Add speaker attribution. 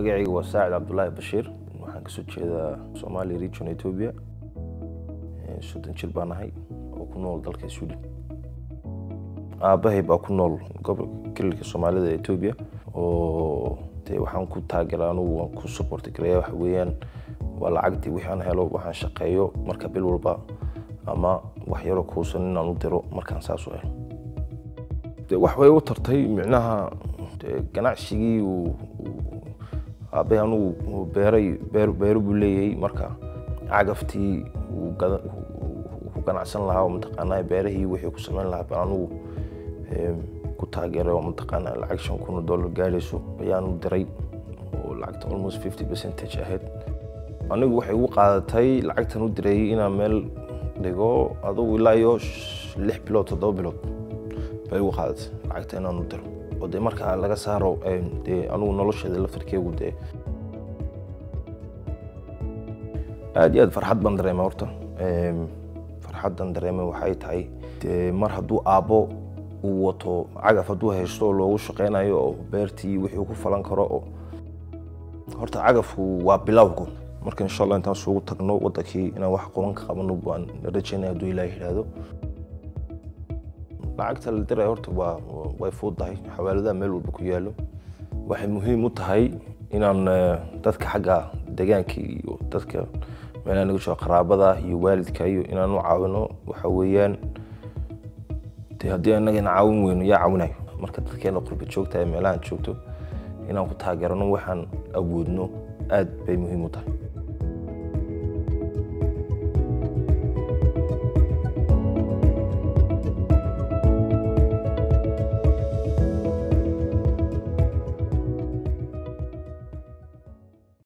Speaker 1: magacayga waa saacid cabdulaahi bashiir waxaan kasoo jeedaa somalia region ethiopia soddon jir baan ahay oo ku nool dalka sweden aabahay baa ku nool gobolka kelilka soomaalida ee ethiopia oo de waxaan ku taageera anugu waan ku supporti garaya waxa weeyaan waa lacagtii wixii aan helo waxaan shaqeeyo marka bil walba ama wax yaroo kuusan inaan u diro markaan saas u helo de wax way u tartay micnaha de ganacsigii uu aabay anugu beeray beer beero buu leeyahay marka cagaftii uu ku ganacsan lahaa oo mataqaanaa beerahii wixii ku samayn lahaa baan anugu ku taageeray oo mataqaanaa lacag shan kun oo dollar gaadhayso ayaan u diray oo lacagta almost fifty percentage ahayd anigu waxay ugu qaadatay lacagtan u diray inaan meel dhigo adugu ilaa iyo lix bilood toddoba bilood bay ugu qaadatay lacagta inaan u diro oo dee markaa laga saaro dee anugu nolosheeda laftarkeegu dee aad iyo aad farxad baan dareema horta farxaddan dareemay waxay tahay dee mar hadduu aabbo uu wato cagaf hadduu haysto oo loogu shaqeynayo oo beertii wixii ku falan karo oo horta cagafku waa bilowgu marka insha allah intaan suugu tagno wadankii inaan wax qoban ka qabano baan rajaynaya hadduu ilaah yidhaahdo lacagta la diray horta waa way fuuddahay xawaaladaha meel walba ku yaalo waxay muhiim u tahay inaan dadka xagga deegaanka iyo dadka meelaha naga jooga qaraabada iyo waalidka iyo inaan u caawino waxa weeyaan de haddii annagana caawin weyno yaa caawinayo marka dadkeena qurba joogta ee meelahan joogto inaan ku taageerano waxaan awoodno aad bay muhiim u tahay